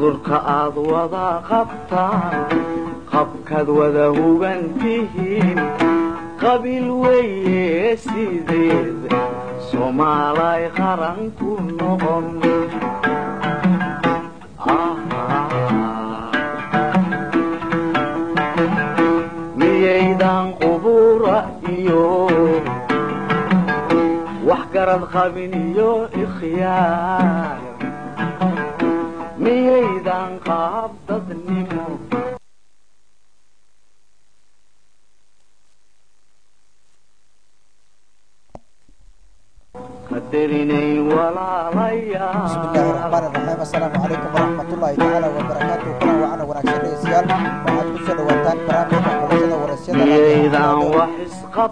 durka aad wada qabtaan qabkaad wada hubantihiin qabiil weeye sideed soomaalay qaran ku noqon miyaydan qubura iyo wax garad qabin iyo ikhyaar miyaydan qaab dadnimo qadarinayn walaalayaal bismillahi raxmaan iraxiim assalaamu calaykum waraxmatullaahi tacaala wabarakaatu kulan wacana wanaagsan dhegeystayaal waxaad ku soo dhawaataan barnaamijka xulashada waraysyada miyaydan wax isqab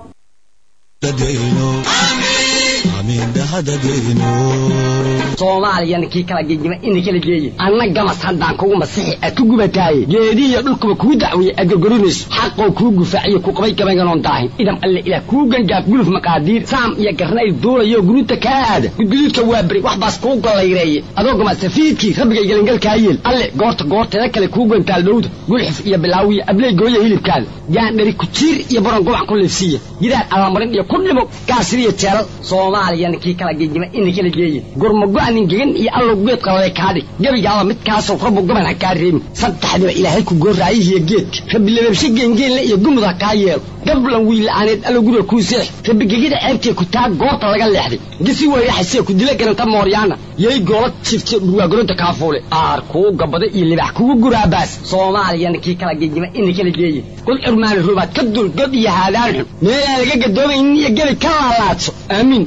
soomaaliyana kii kala gegima ina kala geeye anna gamas haddaan kugu masixi ad ku gubataaye geedihiyo dhulkuba kuu dacwiye aad gorgorinayso xaqoo kuu gufaaciyo ku qabay gabaynganoon daahin idam alle ilaah kuu gangaaf guluf maqaadiir saam iyo garnayl duulayo guruuta kaa aada gudguduudka waa beri wax baas kuu gollayreeye adoo gamasafiidkii rabbigay gelingalkaa yeel alle goorta goorteeda kale kuu gantaal dhowda gulxif iyo bilaawiya abley gooya hilibkaada gaandhari kujiir iyo baron gubac ku liifsiiya gidaar allamarin iyo ku dhimo gaasiriyo jeelal soomaaliyana kii kala gegima ina kala geeye gurmago-nin gegan iyo allow geed qaladay kaadhig gebigaaba midkaasoo rabbu gaban ha kaa reebin saddexdiba ilaahay ku gooraayihiyo geedka rabbi lababshe geengeenle iyo gumud ha kaa yeelo gablan wiila'aaneed allow guriga kuu seex rabbi gegida ceebtee ku taa goorta laga leexday gisi weyraxasee ku dila garanta mooryaana yay goola jifte dhurwaagoronta kaafuule aar kuu gabada iyo libax kugu guraabaas soomaaliyana kii kala gegima ina kala geeye qul curmaani rubaad ka dul god iyo haadaan xun meelaan laga gadoomaynin iyo gebi ka laalaadso aamiin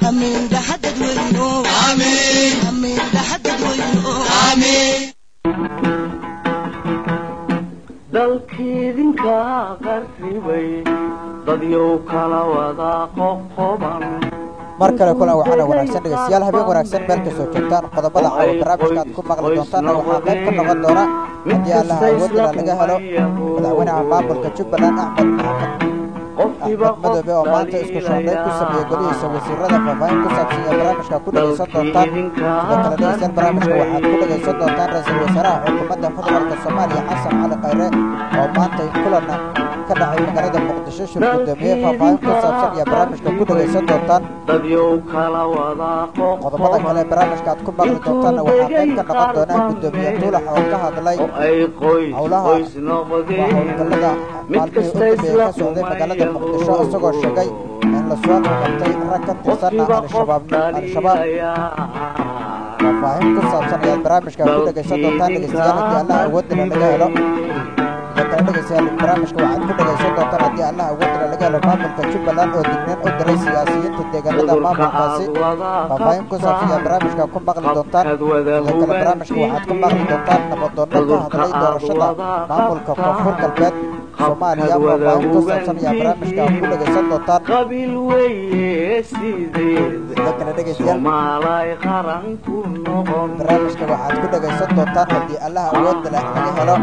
dalkiidinka qarribay dadyow kala wada qoqoban mar kale kulan waxaana wanaagsan dhegeystayaal habeen wanaagsan meel kastoo joogtaan qodobada caawa barnaamijka aad ku maqli doontaanna waxaa qayb ka noqon doona haddii allaha awoodila laga helo madaxweynaha maamulka jubbaland axmed maxamed axmed madoobe oo maanta isku shaandhayn ku sameeyey golihiisa wasiirada faahfaahin ku saabsan iyo barnaamijka ku dhegaysan doontaan sidoo kale dhegeystayaal barnaamijka waxaad ku dhegaysan doontaan ra-iisul wasaaraha xukuumadda federaalka soomaaliya xasan cali khayre oo maanta kulana ka dhacay magaalada muqdisho shir gudoomiye faahfaahin ku saabsan iyo barnaamijka ku dhegaysan doontaan dadyow kala wada qodobada kale barnaamijka aad ku maqli doontaanna waxaa qayb ka noqon doona gudoomiye tuulax oo ka hadlay oo ay qoys howlaha qoys waa noqdeen howlgallada mid maalmihii kasta u dambeeyey isla ka socday magaalada muqdisho isagoo sheegay in la soo qabtay rag ka tirsanna qofkiba qof al-shabaab al-shabaab dhaliyaya faahfaahin ku saabsan ayaad barnaamijka ku dhegaysan doontaan dhegeystayaal haddii allah awoodina laga helo sidoo kale dhegeystayaal barnaamijka waxaad ku dhegaysan doontaan haddii allah awoodina laga helo maamulka jubbaland oo digniin u diray siyaasiyiinta deegaanada maamulkaasi faahfaahin ku saabsan ayaad barnaamijka ku maqli doontaan sidoo kale barnaamijka waxaad ku maqli doontaan nabadoonno ka hadlay doorashada maamulka koonfur galbeed soomaaliya faahfaahin ku saabsan ayaa barnaamijka ku dhegaysan doontaan qabiil weeye sideed sidoo kale dhegeystayaal soomaalay qaran ku noqon barnaamijka waxaad ku dhegaysan doontaan haddii allah awoodda leh laga helo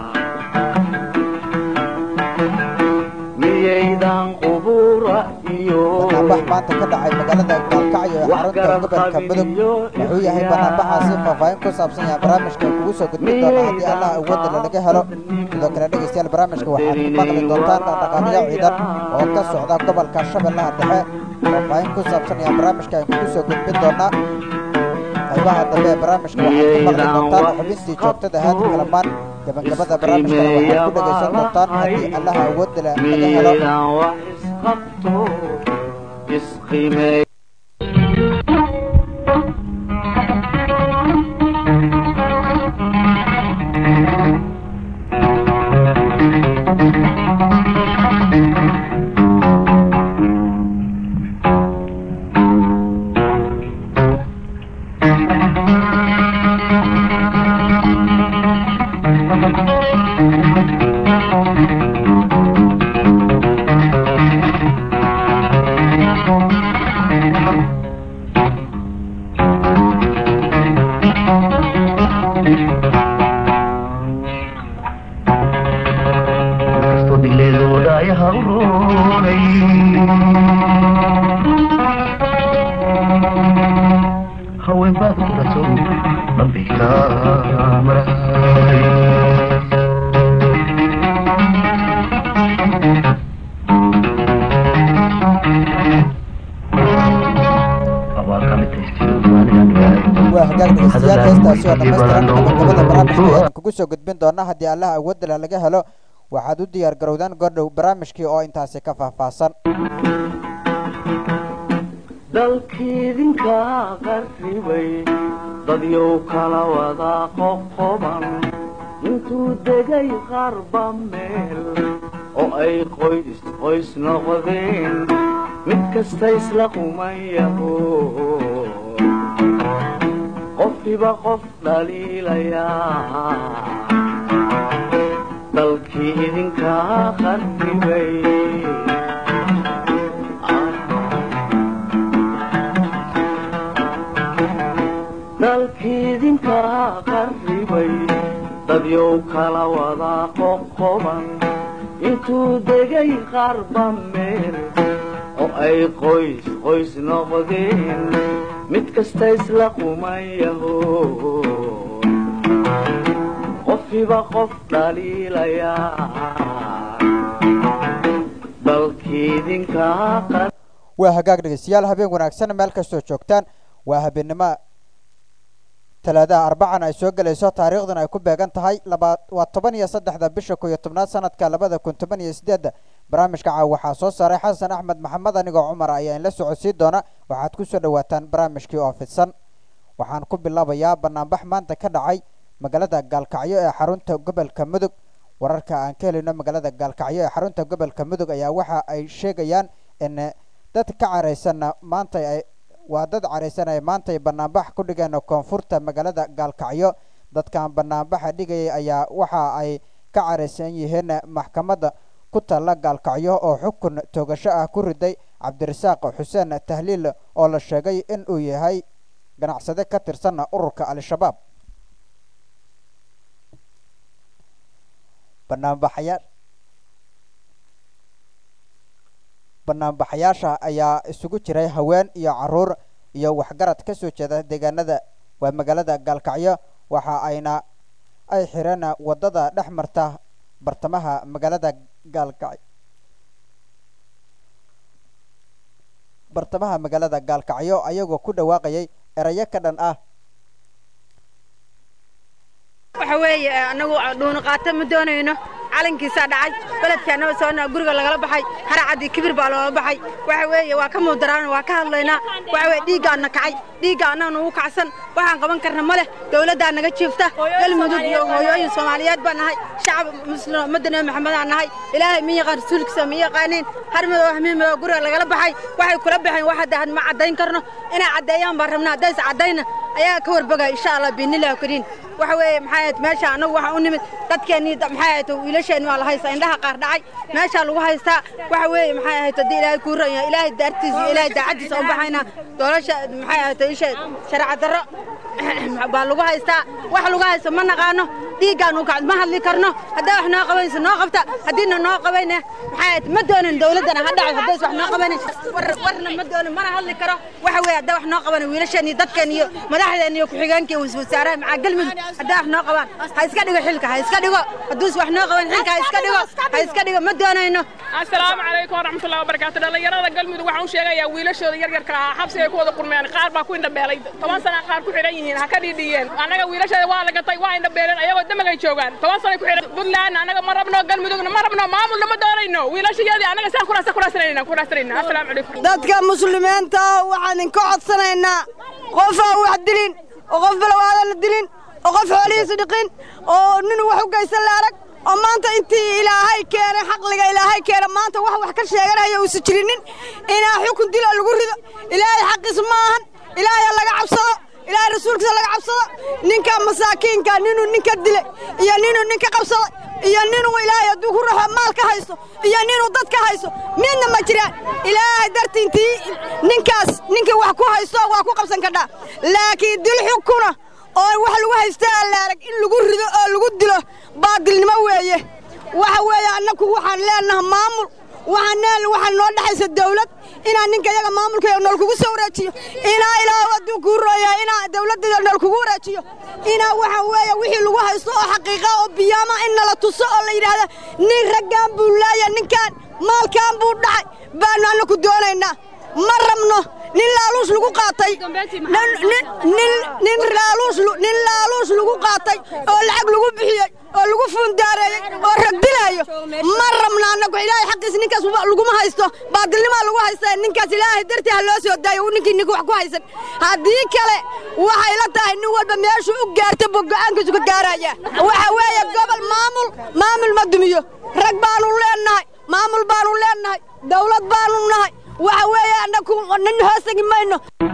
miyaydan qubura iyo banaanbax maanta ka dhacay magaalada gaalkacyo ee xarunta gobolka mudug wuxuu yahay banaanbaxaasi faahfaahin ku saabsan yahay barnaamijka kugu soo gudbin doona haddii allah awoodda leh laga helo sidoo kale dhegeystayaal barnaamijka waxaad ku maqli doontaan dhaqdhaqaaqyo ciidan oo ka socda gobolka shabeellaha dhexe faahfaahin ku saabsan yahay barnaamijka aan kugu soo gudbin doonaa qaybaha dambe ee barnaamijka waxaad ku maqli doontaan xubintii joogtada haadi kalamaan gabagabada barnaamijkana waxaad ku dhegaysan doontaan haddii allaha awoodda leh laga helo miyaydan wax isqabto isqimeey haween baad ku dhaso dambigi waa hagaag dhegeystayaal heestaasi oo dhammaystiran gabagabada barnaamijka ayaan kugu soo gudbin doonaa haddii allaha awoodala laga helo waxaad u diyaar garowdaan goordhow barnaamijkii oo intaasi ka faahfaahsan dalkiidinka qarribay dadyow kala wada qoqoban intuu degay qarba meel oo ay qoys qoys noqdeen mid kasta isla qumayaho qofkiba qof dhaliilayaa dalkii idinkaa qarribay dalkiidinkaa qarribay dadyow kala wada qoqoban intuu degay qarba meel oo ay qoys qoys noqdeen mid kasta isla qumayaho qofkiba qof dhaliilayaa dalkiidinkaa qar waa hagaag dhegeystayaal habeen wanaagsan meel kastoo joogtaan waa habeennimo talaadaha arbacan ay soo gelayso taariikhduna ay ku beegan tahay laba waa toban iyo saddexda bisha ko iyo tobnaad sanadka labada kun toban iyo sideedda barnaamijka caaw waxaa soo saaray xasan axmed maxamed anigoo cumar ayaa inla socodsiin doona waxaad ku soo dhowaataan barnaamijkii oo fidsan waxaan ku bilaabayaa banaanbax maanta ka dhacay magaalada gaalkacyo ee xarunta gobolka mudug wararka aan ka helino magaalada gaalkacyo ee xarunta gobolka mudug ayaa waxa ay sheegayaan in dad ka caraysanna maanta ay waa dad caraysan ay maanta ay banaanbax ku dhigeen koonfurta magaalada gaalkacyo dadkan banaanbaxa dhigayay ayaa waxa ay ka caraysan yihiin maxkamadda ku taalla gaalkacyo oo xukun toogasho ah ku riday cabdirasaaq xuseen tahliil oo la sheegay in uu yahay ganacsade ka tirsan ururka al-shabaab banaanbaxayaa banaanbaxayaasha ayaa isugu jiray haween iyo caruur iyo waxgarad ka soo jeeda deegaanada waa magaalada gaalkacyo waxa ayna ay xireen waddada dhex marta bartamaha magaalada gaalkacyo bartamaha magaalada gaalkacyo ayagoo ku dhawaaqayay erayo ka dhan ah waxa weeye annagu dhuuni qaata ma doonayno calankiisaa dhacay beledkaanaba soona guriga lagala baxay haracaddii kibir baa loola baxay waxa weeye waa ka muudaraana waa ka hadlaynaa waxa weye dhiiggaanna kacay dhiigga annaga nagu kacsan waxaan qaban karna ma leh dawladdaa naga jiifta galmudug iyo hooyooyin soomaaliyeed baan nahay shacab muslim ummadda nebi maxamedaan nahay ilaahay ma yaqaan rasuulkiisa ma yaqaaniin har madow hamiin madow guriga lagala baxay waxay kula baxeen wax hadda had ma caddayn karno inay caddeeyaan baan rabnaa haddaysa caddayna ayaa ka warbogaya insha allah biinillahi kariin waxa weeye maxay ahayd meesha annagu waxaan u nimid dadkeennii maxay ahayd wiilasheenni waa la haystaa indhaha qaar dhacay meeshaa lagu haystaa waxa weeye maxay ahayd haddii ilaahay kuu ran yahay ilaahay daartiisa iyo ilaahay daacaddiisa u baxaynaa doolasha maxay ahayd isha sharca darro baa lagu haystaa wax lagu haysto ma naqaano dhiiggaanu kacd ma hadli karno haddaa wax noo qabanaysa noo qabta haddiina noo qabayne maxay ahayd ma doonin dawladdana ha dhacay haddays wax noo qabanin warna ma doonin mana hadli karo waxa weeye haddaa wax noo qaban wiilasheen iyo dadkeen iyo madaxdeen iyo ku-xigeenka iyo wasaaraha macaa galmudug haddaa wax noo qabaan ha iska dhigo xilka ha iska dhigo hadduus wax noo qaban xilka ha iska dhigo ha iska dhigo ma doonayno asalaamu calaykum waraxmatullahi wabarakaatu dhallinyarada galmudug waxaan u sheegayaa wiilashooda yaryarka ahaa xabsi ay ku wada qurmeen qaar baa ku indhabeelay toban sana qaar ku xidhan yihiin ha ka dhiidhiyeen annaga wiilasheeda waa la gatay waa indhabeeleen ayagoo damagay joogaan toban sanay ku xidhan puntland annaga ma rabno galmudugna ma rabno maamulna ma doonayno wiilashayadii annaga saan kuraasa kuraasanayna kuraasanayna asalaamu calaykum dadka muslimiinta waxaan idinka codsanaynaa qof aan wax dilin oo qof balawaadan la dilin oo qof xoolihiisa dhiqin oo nin wax u geysan la arag oo maanta intii ilaahay keenay xaqliga ilaahay keena maanta wax wax ka sheeganaya uusa jirinin inaa xukun dila lagu rido ilaahay xaqiis ma ahan ilaahay laga cabsado ilaahay rasuulkiisa laga cabsado ninka masaakiinka ninuu ninka dilay iyo ninuu ninka qabsaday iyo ninuu ilaahay hadduu ku raxo maal ka haysto iyo ninuu dad ka haysto midna ma jiraan ilaahay dartiintii ninkaas ninkii wax ku haysto waa ku qabsan kadhaa laakiin dil xukuna oo wax lagu haysta allaarag in lagu rido oo lagu dilo baadilnimo weeye waxa weeye annagu waxaan leenaha maamul waxaan waxaa noo dhexaysa dawlad inaa ninka yaga maamulka nool kugu soo wareejiyo inaa ilaahu hadduu kuu rooya inaa dawladda nool kugu wareejiyo inaa waxa weeye wixii lagu haysto oo xaqiiqa oo biyaama in nala tuso oo la yidhaahda nin raggaan buu laaya ninkaan maalkaan buu dhacay baanu annaku doonaynaa ma rabno nin laaluus lagu qaatay nin laaluus lagu qaatay oo lacag lagu bixiyey oo lagu fuundaareeyey oo ragdilaayo ma rabno annagu ilaahay xaqiis ninkaas laguma haysto baadilnimaa lagu haysta ninkaas ilaahay dartii ha loo soo daayo ninkii ninka wax ku haysan haddii kale waxay la tahay nin walba meeshuu u gaarta buu go'aankiisu ka gaaraya waxa weeye gobol maamul maamul ma dumiyo rag baanu leennahay maamul baanu leennahay dawlad baanu nahay waxa weeye annagu nin hoosegi mayno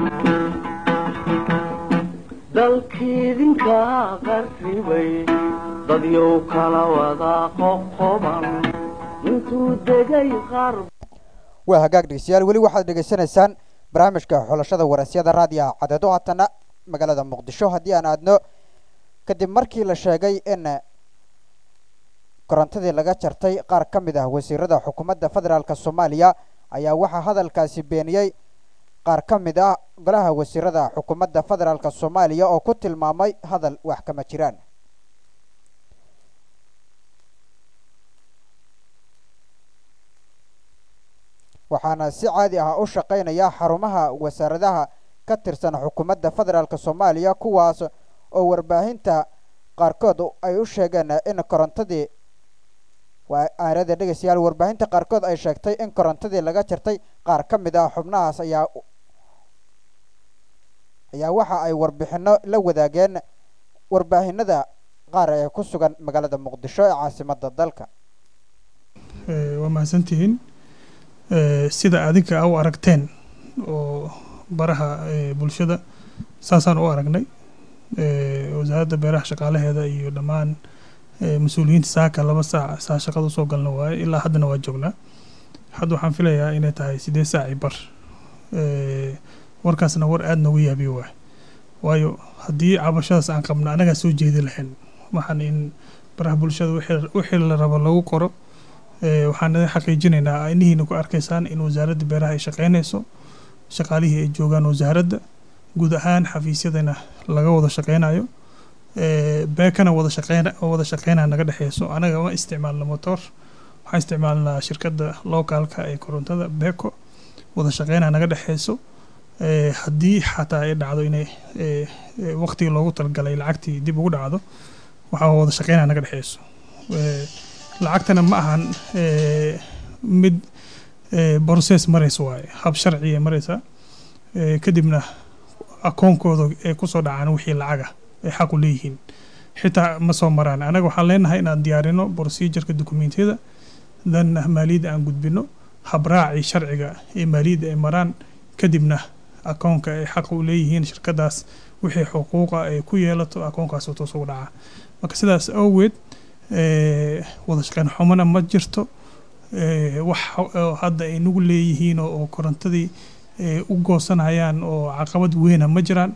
dalkiidinka qarribay dadyow kala wadaa qoqoban intuu degay qaar waa hagaag dhegeystayaal weli waxaad dhegeysanaysaan barnaamijka xulashada warasyada raadiyaha cadeedo haatana magaalada muqdisho haddii aan aadno kadib markii la sheegay in korontadii laga jartay qaar ka mid ah wasiirada xukuumadda federaalk soomaaliya ayaa waxaa hadalkaasi beeniyey qaar ka mid ah golaha wasiirada xukuumadda federaalk soomaaliya oo ku tilmaamay hadal wax kama jiraan waxaana si caadi ah u shaqaynaya xarumaha wasaaradaha ka tirsan xukuumadda federaalk soomaaliya kuwaas oo warbaahinta qaarkood ay u sheegeen in korontadii waa aanada dhegeystayaal warbaahinta qaarkood ay sheegtay in korontadii laga jartay qaar ka mid ah xubnahaas ayaa ayaa waxa ay warbixino la wadaageen warbaahinada qaar ee ku sugan magaalada muqdisho ee caasimada dalka waa mahadsantihiin sida adinka a u aragteen oo baraha bulshada saasaan u aragnay wasaaradda beeraha shaqaalaheeda iyo dhammaan mas-uuliyiinta saaka laba saac saa shaqada usoo galna waaye ilaa haddana waa joognaa hadda waxaan filayaa inay tahay sideed saaci bar warkaasna war aada noogu yaabiyo waay waayo haddii cabashadaas aan qabno annagaa soo jeedi lahayn waxaan in baraha bulshada wixii la rabo lagu qoro waxaan idin xaqiijinaynaa inihiina ku arkaysaan in wasaaradda beeraha ay shaqeynayso shaqaalihii ay joogaan wasaaradda guud ahaan xafiisyadana laga wada shaqeynayo beekana wada shaqeyn wada shaqeynaa naga dhexeyso anaga ma isticmaalna motor waxaan isticmaalnaa shirkadda locaalka ee korontada beco wada shaqeynaa naga dhexeyso haddii xataa ay dhacdo inay waqtigii loogu talagalay lacagtii dib ugu dhacdo waxaa wada shaqeynaa naga dhexeyso lacagtana ma ahan mid process maraysa waaye hab sharciya maraysa kadibna akoonkooda ay kusoo dhacaan wixii lacaga ay xaq u leeyihiin xitaa ma soo maraan anaga waxaan leenahay inaan diyaarino procedureka dokumentiyada dan maaliyadda aan gudbino habraacii sharciga ee maaliyadda ay maraan kadibna akoonka ay xaq u leeyihiin shirkadaas wixii xuquuqa ay ku yeelato akoonkaas toos ugu dhacaa marka sidaas awgeed wada shaqeyn xumana ma jirto wax hadda ay nagu leeyihiin oo korontadii u goosanayaan oo caqabad weyna ma jiraan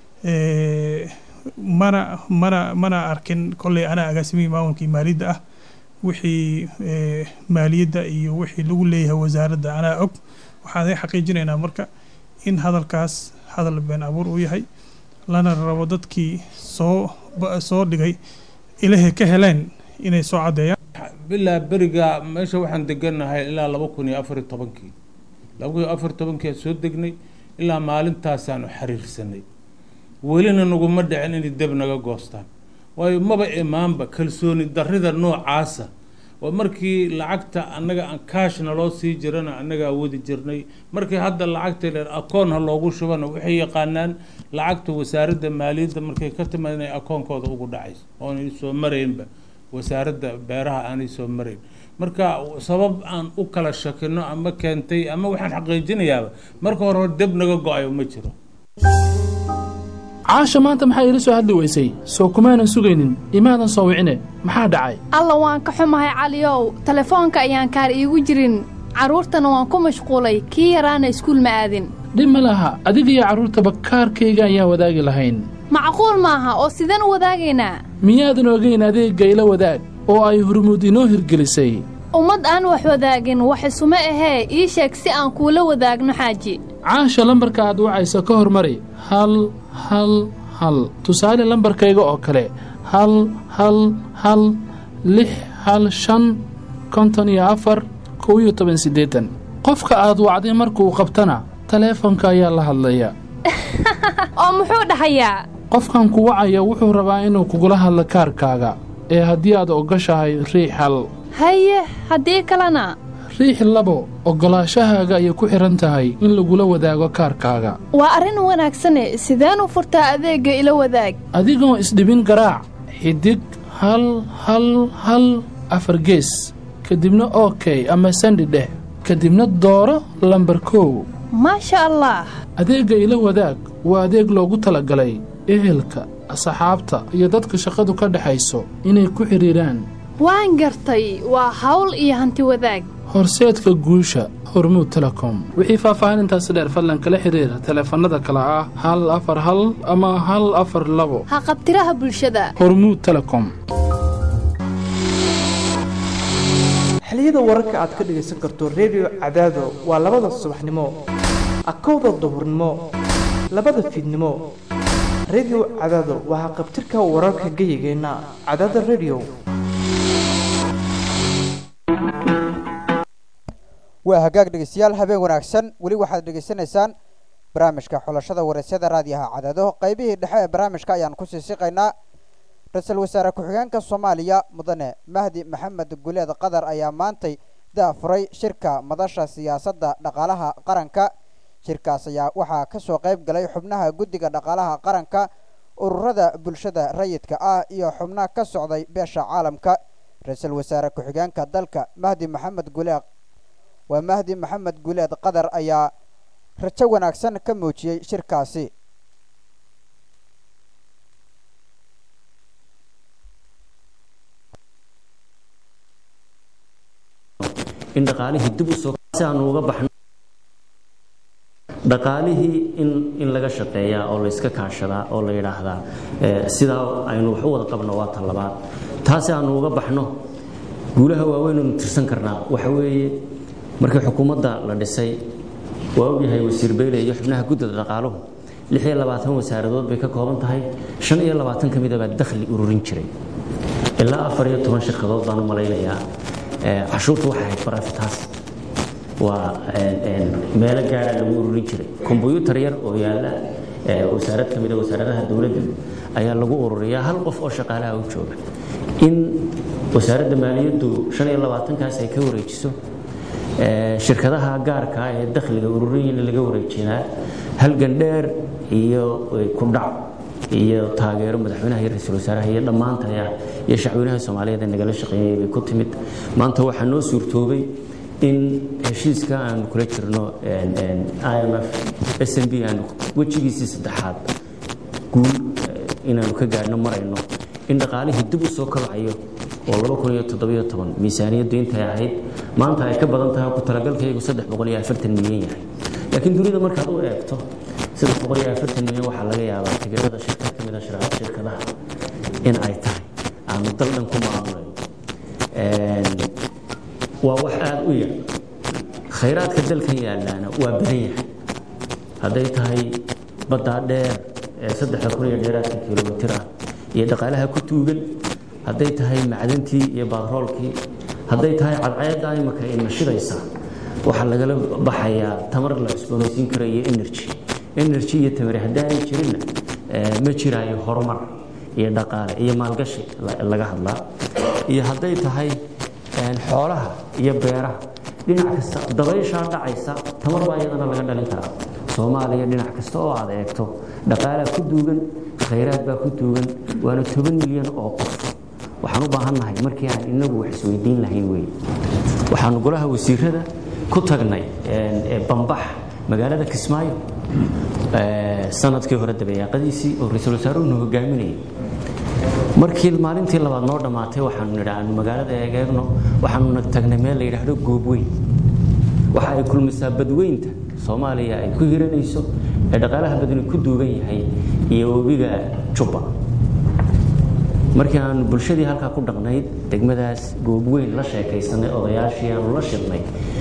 mana mana mana arkin kolley anaa agaasimihii maamulkii maaliyadda ah wixii maaliyadda iyo wixii lagu leeyahay wasaaradda anaa og waxaan idin xaqiijinaynaa marka in hadalkaas hadal been abuur uu yahay lana rabo dadkii soo soo dhigay ilaahay ka heleen inay soo caddeeyaan bilaa beriga meesha waxaan deganahay ilaa laba kun iyo afar iyo tobankii laba kun iyo afar iyo tobankii aan soo degnay ilaa maalintaasaanu xiriirsanay welina naguma dhicin inay deb naga goostaan waayo maba imaanba kalsooni darrida noocaasa oo markii lacagta annaga aan kaashna loo sii jirana annagaa wadi jirnay markii hadda lacagta leen akoon ha loogu shubana waxay yaqaanaan lacagta wasaaradda maaliyadda markay ka timaad inay akoonkooda ugu dhacayso oonay soo maraynba wasaaradda beeraha aanay soo marayn marka sabab aan u kala shakino ama keentay ama waxaan xaqiijinayaaba marka hore hore deb naga go-ayo ma jiro caasha maanta maxaa iila soo hadli weysay soo kumaanan sugaynin imaadan soo wicine maxaa dhacay alla waan ka xumahay caliyow telefoonka ayaan kaar iigu jirin carruurtana waan ku mashquulay kii yaraana iskuul ma aadin dhib ma laha adigiyo carruurtaba kaarkayga ayaan wadaagi lahayn macquul maaha oo sideen u wadaagaynaa miyaadan ogayn adeegga ila wadaag oo ay hurmuud inoo hirgelisay ummad aan wax wadaagin wax isuma ahee ii sheeg si aan kuula wadaagno xaaji caasha lambarka aad wacaysa ka hormari hal hal hal tusaale lambarkayga oo kale hal hal hal lix hal shan konton iyo afar kow iyo toban siddeetan qofka aad wacday markuu qabtana taleefanka ayaa la hadlaya oo muxuu dhahayaa qofkan ku wacaya wuxuu rabaa inuu kugula hadlo kaarkaaga ee haddii aad ogoshahay riix hal haye haddii kalena riix labo oggolaashahaaga ayay ku xidhan tahay in lagula wadaago kaarkaaga waa arrin wanaagsane sideen u furtaa adeegga ila wadaag adigoo isdhibin garaac xidig hal hal hal afar gees kadibna okey ama sandi dheh kadibna dooro lambar kow maasha allah adeegga ila wadaag waa adeeg loogu talagalay ehelka asxaabta iyo dadka shaqadu ka dhexayso inay ku xidhiidhaan waan gartay waa hawl iyo hanti wadaag horseedka guusha hormuud telekom wixii faahfaahinintaasi dheer fadlan kala xiriira taleefannada kale ah hal afar hal ama hal afar labo ha qabtiraha bulshada hormuud telekom xiliyada wararka aad ka dhegaysan karto redio cadaado waa labada subaxnimo akowda duhurnimo labada fiidnimo redio cadaado waa haqabtirka wararka geyigeenna cadaada redio waa hagaag dhegeystayaal habeen wanaagsan weli waxaad dhegeysanaysaan barnaamijka xulashada waraysyada raadiyaha cadaado qaybihii dhexe ee barnaamijka ayaan kusii siqaynaa ra-iisul wasaare ku-xigeenka soomaaliya mudane mahdi maxamed guleed qatar ayaa maantay daafuray shirka madasha siyaasadda dhaqaalaha qaranka shirkaas ayaa waxaa ka soo qayb galay xubnaha guddiga dhaqaalaha qaranka ururada bulshada rayidka ah iyo xubno ka socday beesha caalamka ra-iisul wasaare ku-xigeenka dalka mahdi maxamed guleed waa mahdi maxamed guleed qatar ayaa rajo wanaagsan ka muujiyey shirkaasi in dhaqaalihii dib u soo si aanu uga baxno dhaqaalihii in in laga shaqeeyaa oo la iska kaashadaa oo la yidhaahdaa sidaa aynu wax u wada qabno waa tan labaad taasi aanu uga baxno guulaha waaweynaynu tirsan karnaa waxa weeye markii xukuumadda la dhisay waa ogyahay wasiir beyle iyo xubnaha guddida dhaqaaluhu lix iyo labaatan wasaaradood bay ka kooban tahay shan iyo labaatan ka mida baa dakhli ururin jiray ilaa afar iyo toban shirkadood baan u malaynayaa cashuurtu waxay ahayd barafitaas waa meelo gaara lagu ururin jiray kombyuutar yar oo yaalla wasaarad ka mida wasaaradaha dowladda ayaa lagu ururiyaa hal qof oo shaqaalaha u jooga in wasaaradda maaliyaddu shan iyo labaatankaas ay ka wareejiso shirkadaha gaarka ah ee dakhliga ururin laga wareejinaa halgan dheer iyo kudhac iyo taageero madaxweynaha iyo ra-iisul wasaaraha iyo dhammaantaya iyo shacweynaha soomaaliyeed ee nagala shaqeeyay bay ku timid maanta waxaa noo suurtoobay in heshiiska aanu kula jirno i m f s m b aanu wejigiisii saddexaad guul inaanu ka gaadhno marayno in dhaqaalihii dib u soo kobcayo oo laba kun iyo toddobiyo toban miisaaniyaddu intay ahayd maanta ay ka badan tahay ku talagalkaygu saddex boqol iyo afartan milyan yahay laakiin dunida markaad u eegto saddex boqol iyo afartan milyan waxaa laga yaabaa tigirada shirkad ka mid a shirkadaha in ay tahay aanu dal dhan ku maamulayo waa wax aada u yar khayraadka dalkan yaalaana waa badan yahay hadday tahay baddaa dheer ee saddexda kun iyo dheeraadka kilomitir ah iyo dhaqaalaha ku tuugan hadday tahay macdantii iyo batroolkii hadday tahay cadceedda imaka ina shidaysa waxaa lagala baxayaa tamar la cusboonaysiin karo iyo energy energy iyo tamari haddaanay jirinna ma jiraayo horumar iyo dhaqaale iyo maalgashi laga hadlaa iyo hadday tahay xoolaha iyo beeraha dhinac kasta dabayshaa dhacaysa tamar baa iyadana laga dhalin karaa soomaaliya dhinac kasta oo aad eegto dhaqaalaa ku duugan khayraad baa ku duugan waana toban milyan oo qof waxaan u baahannahay markii aan inagu wax isweydiin lahayn wey waxaanu golaha wasiirada ku tagnay bambax magaalada kismaayo sanadkii hore dabeeyaaqadiisii oo ra-iisul wasaaruhuna hogaaminayay markii maalintii labaad noo dhammaatay waxaanu nidhi aanu magaalada eegeegno waxaanuna tagnay meel la yidhaahdo goobweyn waxa ay kulmisaa badweynta soomaaliya ay ku hiranayso ee dhaqaalaha badani ku duugan yahay iyo webiga jubba markii aanu bulshadii halkaa ku dhaqnayd degmadaas goobweyn la sheekaysanay odayaashii aanu la shirnay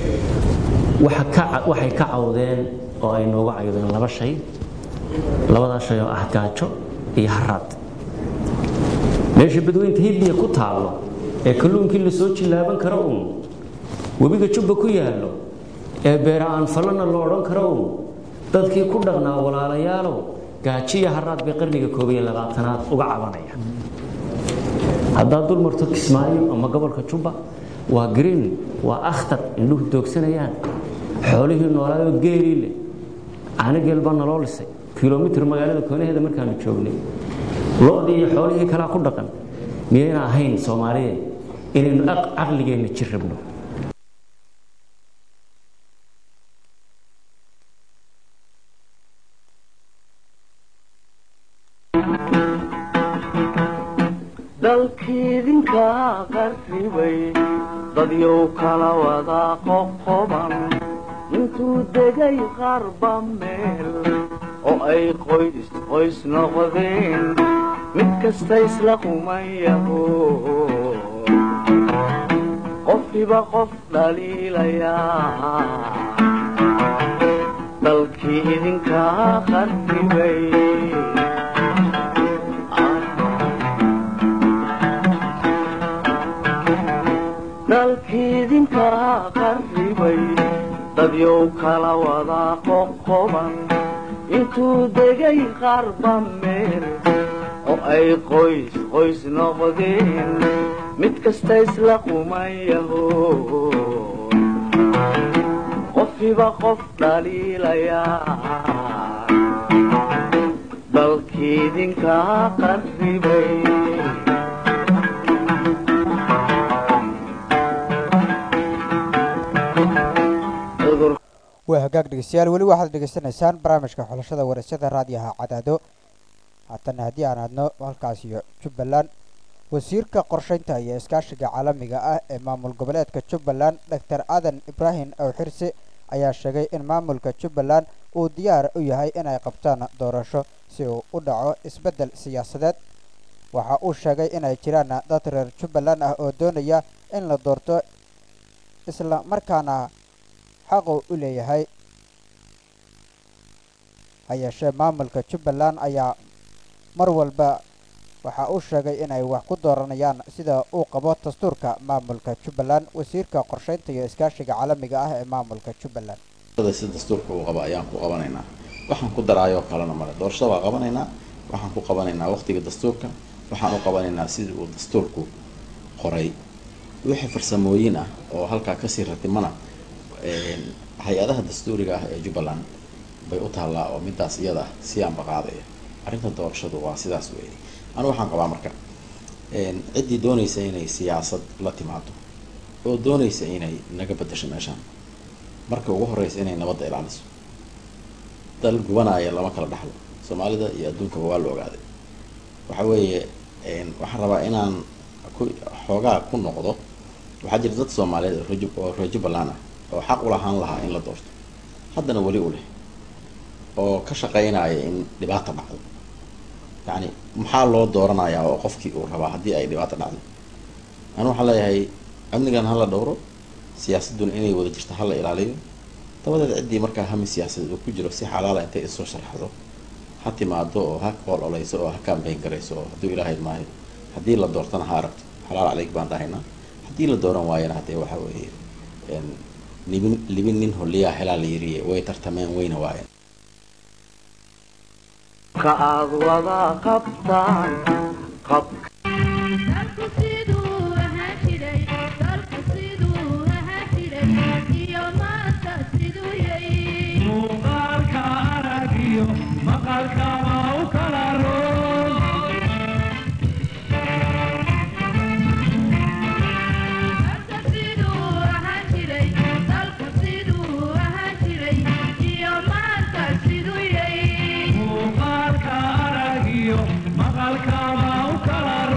waxay ka cawdeen oo ay nooga cawdeen laba shay labadaa shay oo ah gaajo iyo haraad meesha badweynta hindiya ku taallo ee kalluunkii lasoo jillaaban karo uun webiga jubba ku yaallo ee beera aan falana lo odhan karo uun dadkii ku dhaqnaa walaalayaalow gaajiya haraad bay qarniga koob iyo labaatanaad uga cabanaya haddaad dul marto kismaayo ama gobolka jubba waa green waa akhtar indhuhu doogsanayaan xoolihii noolaayoo geelii leh caano geel baa naloo lisay kilomitr magaalada koonaheeda markaanu joognay lo-dii iyo xoolihii kalaa ku dhaqan miyayna ahayn soomaaliyeed inaynu caqligeenna jir rabno dalkiidinka qarribay dadyow kala wada qoqoban intuu degay qarba meel oo ay qoys qoys noqdeen mid kasta isla qumayaho qofkiba qof dhaliilayaa dalkii idinka qarribay dalkiidinka qarribay dadyow kala wada qoqoban intuu degay qarba meel oo ay qoys qoys noqdeen mid kasta isla qumayaho qofkiba qof dhaliilayaa dalkiidinka qarribay waa hagaag dhegeystayaal weli waxaad dhegeysanaysaan barnaamijka xulashada waraysyada raadiyaha cadaado haatana haddii aan hadno halkaas iyo jubbaland wasiirka qorshaynta iyo iskaashiga caalamiga ah ee maamul goboleedka jubbaland doctor aadan ibraahim awxirse ayaa sheegay in maamulka jubbaland uu diyaar u yahay inay qabtaan doorasho si uu u dhaco isbeddel siyaasadeed waxa uu sheegay inay jiraan dad reer jubbaland ah oo doonaya in la doorto isla markaana xaqu u leeyahay ha yeeshee maamulka jubbaland ayaa mar walba waxa uu sheegay inay wax ku dooranayaan sida uu qabo dastuurka maamulka jubbaland wasiirka qorshaynta iyo iskaashiga caalamiga ah ee maamulka jubbaland si dastuurka uu qabo ayaan ku qabanaynaa waxaan ku daraayoo kalena male doorashada waa qabanaynaa waxaan ku qabanaynaa waqtiga dastuurka waxaan u qabanaynaa sidii uu dastuurku qoray wixii farsamooyin ah oo halkaa kasii ratimana hay-adaha dastuuriga ah ee jubbaland bay u taallaa oo midaas iyada si aanba qaadaya arrinta doorashadu waa sidaas weeye anu waxaan qabaa marka ciddii doonaysa inay siyaasad la timaado oo doonaysa inay naga bedasho meeshaan marka ugu horeysa inay nabadda ilaaliso dal gubanaya lama kala dhaxlo soomaalida iyo adduunkaba waa la ogaaday waxa weeye waxaan rabaa inaan ku xoogaa ku noqdo waxaa jira dad soomaaliyeed oo reer jubbaland ah oo xaq u lahaan lahaa in la doorto haddana weli u leh oo ka shaqeynaya in dhibaata dhacdo yacni maxaa loo dooranayaa oo qofkii uu rabaa haddii ay dhibaata dhacdo anu waxaan leeyahay amnigan hala dhowro siyaasadduna inay wada jirto hala ilaaliyo dabadeed ciddii markaa hami siyaasadeed uu ku jiro si xalaala intay isoo sharxdo ha timaado oo ha qool oleyso oo ha kaambeyn garayso oo hadduu ilaahay maayo haddii la doortana ha aragto xalaal caleyg baan dhahaynaa haddii la dooran waayana haddee waxa weeye libin libin nin holiyaa helaa la yiriye way tartameen wayna waayeen ka aad wada qabtaan qab Maqalka ma u kala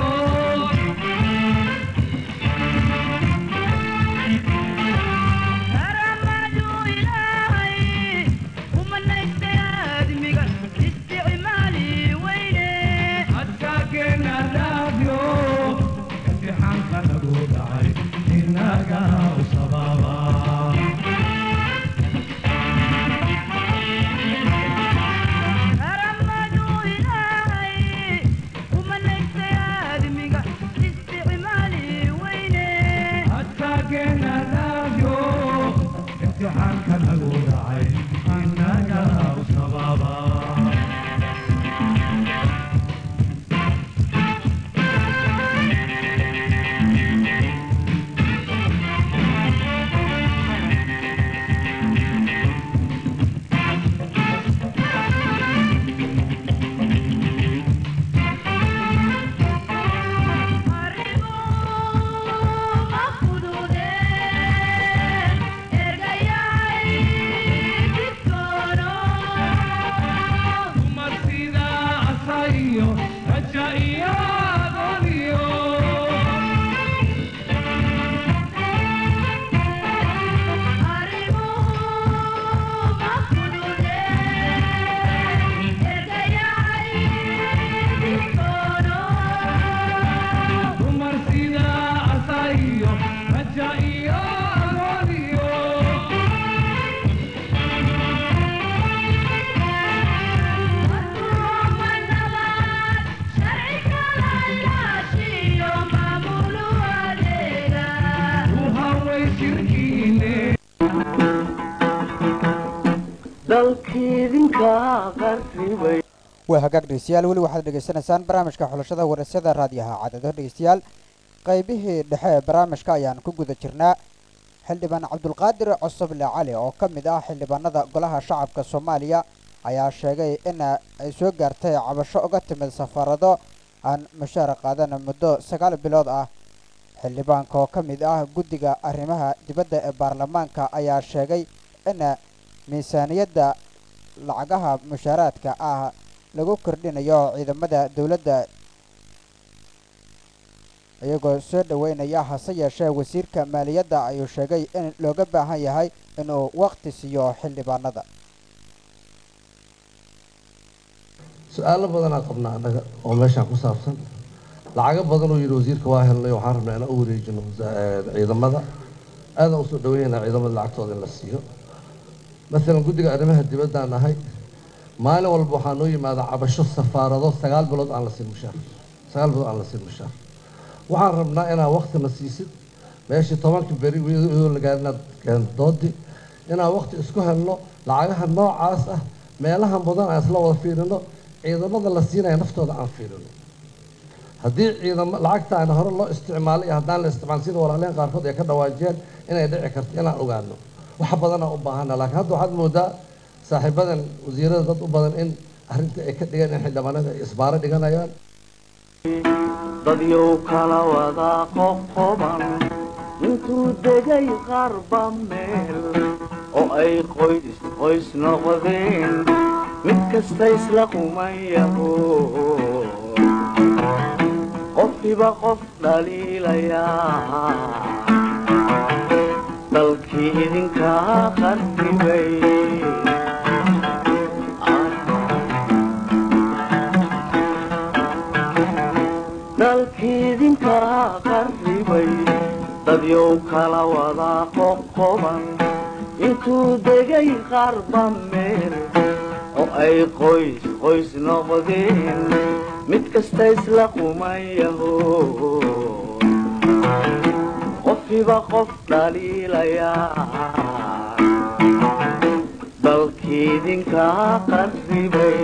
dalkiidinka qarribay waa hagaag dhegeystayaal weli waxaad dhegeysanaysaan barnaamijka xulashada warasada raadiyaha cadado dhegeystayaal qaybihii dhexe ee barnaamijka ayaan ku guda jirnaa xildhibaan cabdulqaadir cosoble cali oo ka mid ah xildhibaanada golaha shacabka soomaaliya ayaa sheegay in ay soo gaartay cabasho uga timid safaarado aan mushaar qaadan muddo sagaal bilood ah xildhibaanka oo ka mid ah guddiga arrimaha dibadda ee baarlamaanka ayaa sheegay in miisaaniyadda lacagaha mushaaraadka ah lagu kordhinayo ciidamada dowladda iyagoo soo dhoweynaya hase yeeshee wasiirka maaliyadda ayuu sheegay in looga baahan yahay inuu waqti siiyo xildhibaanada su-aalo badanaa qabnaa annaga oo meeshaan ku saabsan lacago badan uu yidhi wasiirka waa helnay waxaan rabnaa inaan u wareejino ciidamada aadaan usoo dhaweynaa ciidamada lacagtooda in la siiyo maalan guddiga arrimaha dibaddaan nahay maalin walba waxaa noo yimaada cabasho safaarado sagaal bilood aan la siin mushaar sagaal bilood aan la siin mushaar waxaan rabnaa inaad waqtina siisid meeshii tobankii beri iyadoo la gaarin inaad keento doodi inaan waqti isku helno lacagaha noocaas ah meelaha mudan aan isla wada fiirino ciidamada la siinaya naftooda aan fiirino haddii ciidamo lacagta aan hore loo isticmaalay iyo haddaan la isticmaal sida walaaleen qaarkood ay ka dhawaajiyeen inay dhici karto inaan ogaano wax badanaa u baahana laakiin hadda waxaad moodaa saaxiibadan wasiirada dad u badan in arrinta ay ka dhigeen in xildhibaanada ay isbaaro dhiganayaan dadyow kala wadaa qoqoban intuu degay qarba meel oo ay qoys qoys noqdeen mid kasta isla qumayaho qofkiiba qof dhaliilayaa dalkii idinkaa qarribay dalkiidinkaa qarribay dadyow kala wadaa qoqoban intuu degay qarba meel oo ay qoys qoys noqdeen mid kasta isla qumayaho qofkiiba qof dhaliilayaa dalkiidinkaa qarribay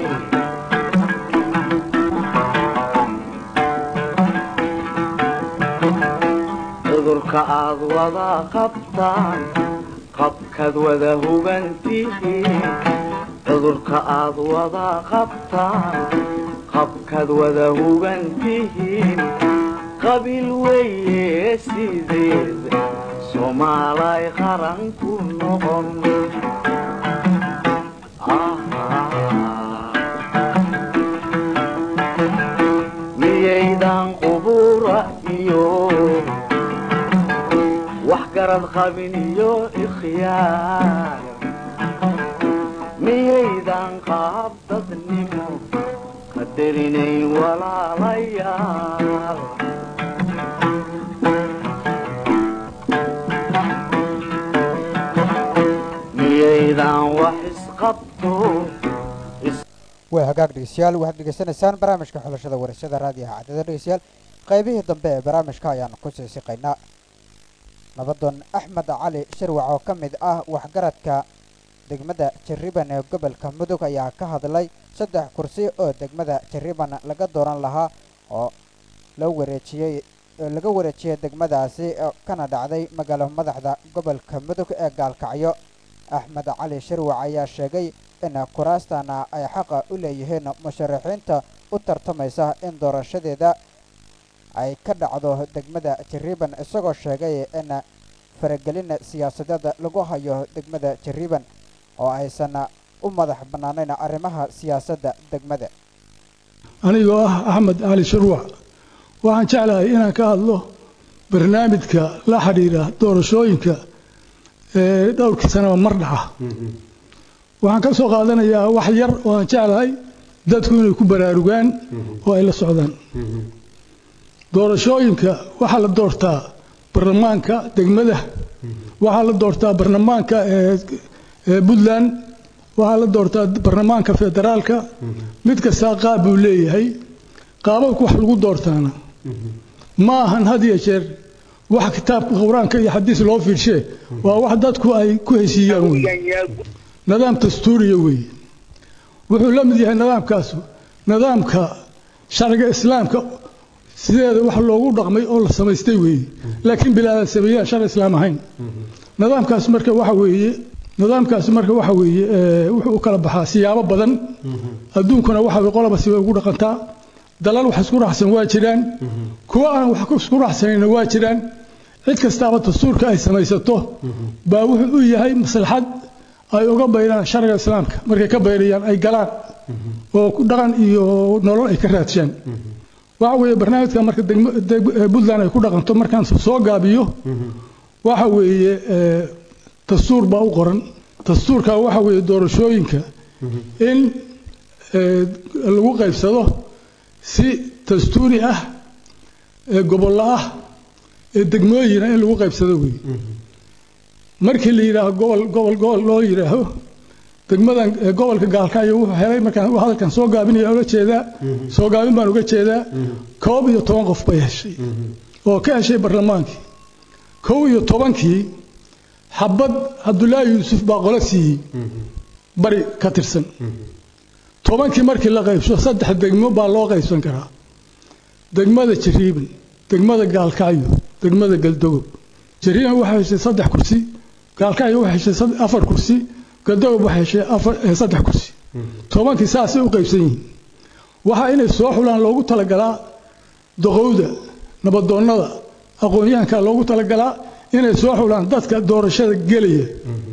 cudurka aad wada qabtaan qabkaad wada hugantihiin cudurka aad wada qabtaan qabkaad wada hugantihiin qabiil weeye sideed soomaalay qaran ku noqon miyaydan qubura iyo wax garad qabin iyo ikhyaar miyaydan qaab dadnimo qadarinayn walaalayaal miyaydan wax isqabto waa hagaag dhegeystayaal waxaad dhegeysanaysaan barnaamijka xulashada warashada raadiyaha cadada dhegeystayaal qaybihii dambe ee barnaamijka ayaanu ku sii siqaynaa nabadoon axmed cali shirwac oo ka mid ah waxgaradka degmada jariban ee gobolka mudug ayaa ka hadlay saddex kursi oo degmada jariban laga dooran lahaa oo loo wareejiyey laga wareejiyey degmadaasi kana dhacday magaalo madaxda gobolka mudug ee gaalkacyo axmed cali shirwac ayaa sheegay in kuraastana ay xaqa u leeyihiin musharaxiinta u tartamaysa in doorashadeeda ay ka dhacdo degmada jariban isagoo sheegay in faragelin siyaasadeed lagu hayo degmada jariban oo aysan u madax bannaanayn arrimaha siyaasadda degmada anigoo ah axmed cali shirwac waxaan jeclahay inaan ka hadlo barnaamijka la xidhiidha doorashooyinka ee dhowrkii sanaba mar dhaca waxaan ka soo qaadanayaa wax yar oo aan jeclahay dadku inay ku baraarugaan oo ay la socdaan doorashooyinka waxaa la doortaa barlamaanka degmada waxaa la doortaa barlamaanka ee puntland waxaa la doortaa barlamaanka federaalka mid kastaa qaab buu leeyahay qaababka wax lagu doortaana ma ahan had iyo jeer wax kitaabka qur-aanka iyo xadiis loo fiirshe waa wax dadku ay ku heshiiyaan wey nidaam dastuuriya weeye wuxuu la mid yahay nidaamkaasu nidaamka sharciga islaamka sideeda wax loogu dhaqmay oo la samaystay weeye laakiin bilaadan sameeyaan sharci islaam ahayn nidaamkaas marka waxa weeye nidaamkaas marka waxa weeye wuxuu u kala baxaa siyaabo badan adduunkuna waxa weye qolaba si way ugu dhaqantaa dalal wax isku raacsan waa jiraan kuwa aan wax isku raacsanayna waa jiraan cid kastaaba dastuurka ay samaysato baa wuxuu u yahay maslaxad ay uga bayraan sharciga islaamka markay ka bayrayaan ay galaan oo dhaqan iyo nolol ay ka raadshaan waxa weeye barnaamijka marka puntland ay ku dhaqanto markaan soo gaabiyo waxa weeye dastuur baa u qoran dastuurka waxa weeye doorashooyinka in lagu qaybsado si dastuuri ah ee gobollo ah ee degmooyina in lagu qaybsado weeye markii la yidhaaho gobol gobol gobol loo yidhaaho degmadan gobolka gaalkaayo wuxuu helay markaan hadalkan soo gaabinaya uga jeedaa soo gaabin baan uga jeedaa koob iyo toban qof bay heshay oo ka heshay barlamaankii kow iyo tobankii xabad cabdulaahi yuusuf baa qolo siiyey bari ka tirsan tobankii markii la qaybsho saddex degmo baa loo qaybsan karaa degmada jariiban degmada gaalkacyo degmada galdogob jariiban waxay heshay saddex kursi gaalkacyo waxay heshay afar kursi galdogob waxay heshay afar saddex kursi tobankii saasay u qaybsan yihiin waxaa inay soo xulaan loogu talagalaa doqowda nabadoonnada aqoon-yahanka loogu talagalaa inay soo xulaan dadka doorashada gelaya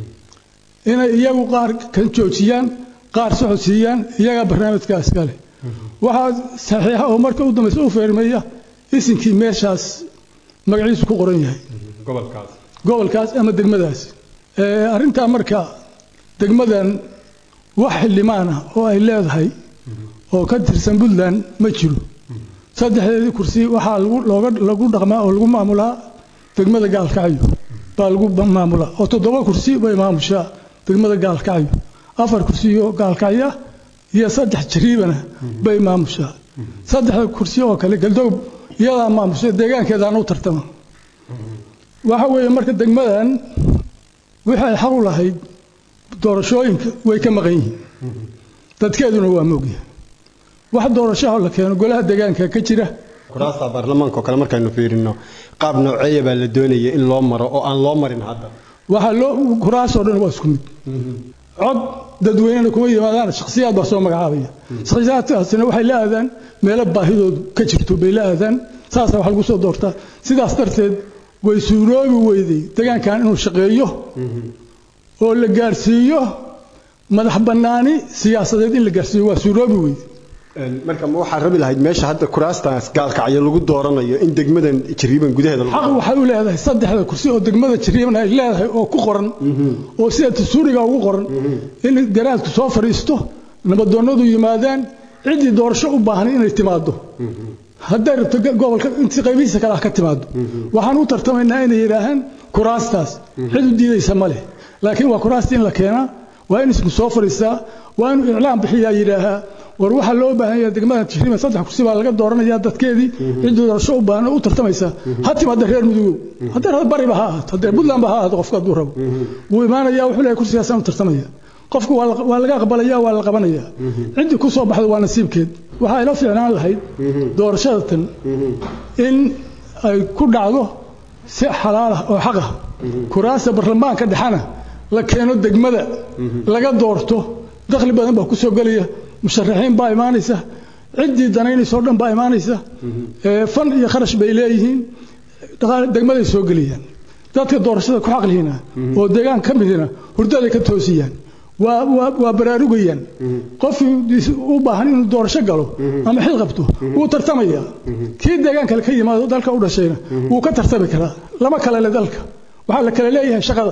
inay iyagu qaar kan joojiyaan qaar socodsiiyaan iyagaa barnaamijkaas kale waxaa saxiixa oo marka u dambaysa u feermeeya isinkii meeshaas magaciisu ku qoran yahay gobolkaas ama degmadaas arrintaa marka degmadan wax xildhibaan ah oo ay leedahay oo ka tirsan puntland ma jiro saddexdeedii kursi waxaa lagu dhaqmaa oo lagu maamulaa degmada gaalkacyo baa lagu maamulaa oo toddoba kursi bay maamushaa degmada gaalkacyo afar kursiyo gaalkacya iyo saddex jariibana bay maamushaa saddexda kursi oo kale galdow iyadaa maamusha deegaankeedaan u tartama waxa weeye marka degmadan wixii ay xaq u lahayd doorashooyinka way ka maqan yihiin dadkeeduna waa moogyahay wax doorashaha la keeno golaha deegaanka ka jira kuraasta baarlamaanka oo kale markaynu fiirino qaab nooceeya baa la doonaya in loo maro oo aan loo marin hadda waxaa loo kuraasoo dhan waa isku mid cod dadweynena kuma yimaadaan shakhsiyaad baa soo magacaabaya shakhsiyaadkaasina waxay la aadaan meelo baahidoodu ka jirto bay la aadaan saasa wax lagu soo doortaa sidaas darteed way suuroobi weyday deegaankan inuu shaqeeyo oo la gaarsiiyo madax bannaani siyaasadeed in la gaarsiiyo waa suuroobi weyday marka ma waxaa rabi lahayd meesha hadda kuraastaas gaalkacyo lagu dooranayo in degmadan jariiban gudaheeda xaq waxay u leedahay saddexda kursi oo degmada jariiban ay leedahay oo ku qoran oo sida dastuuriga ugu qoran in garaadku soo fadhiisto nabadoonnadu yimaadaan ciddii doorasho u baahan inay timaado hadday rabto gobolka intii qaybihiisa kale ah ka timaado waxaan u tartamaynaa inay yidhaahaan kuraastaas cid u diidaysa ma leh laakiin waa kuraasta in la keenaa waa in isku soo fadhiistaa waa inuu iclaan bixiyaa yidhaahaa war waxaa loo baahan yahay degmada jariiban saddex kursi baa laga dooranayaa dadkeedii ciddii doorasho u baahan oo u tartamaysa ha timaada reer mudugow haddee reer bariba ha ahaato haddee puntlandba ha ahaato qofka hadduu rabo wuu imaanayaa wuxuu leeyahay kursigaasaan u tartamaya qofku waa laga aqbalaya waa la qabanaya ciddii ku soo baxda waa nasiibkeed waxaa ila fiicnaan lahayd doorashada tan in ay ku dhacdo si xalaal ah oo xaq ah kuraasta baarlamaanka dhexana la keeno degmada laga doorto dakhli badan baa ku soo gelaya musharaxiin baa imaanaysa ciddii danaynaysa oo dhan baa imaanaysa fan iyo kharash bay leeyihiin degmaday soo gelayaan dadka doorashada ku xaqlihiina oo deegaan ka midina hurdaday ka toosiyaan waa baraarugayaan qofkii u baahan inuu doorasho galo ama xil qabto wuu tartamaya kii deegaan kale ka yimaado dalka u dhashayna wuu ka tartami karaa lama kale le dalka waxaa la kale leeyahay shaqada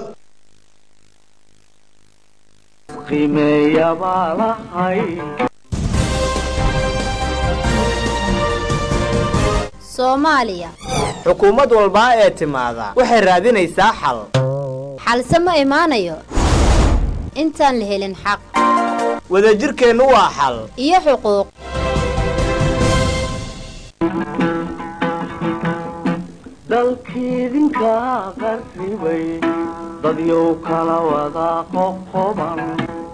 qiimeeya baa lahay soomaaliya xukuumad walbaa ee timaada waxay raadinaysaa xal xalse ma imaanayo intaan la helin xaq wadajirkeennu waa xal iyo xuquuq dalkiidinka qarribay dadyow kala wada qoqoban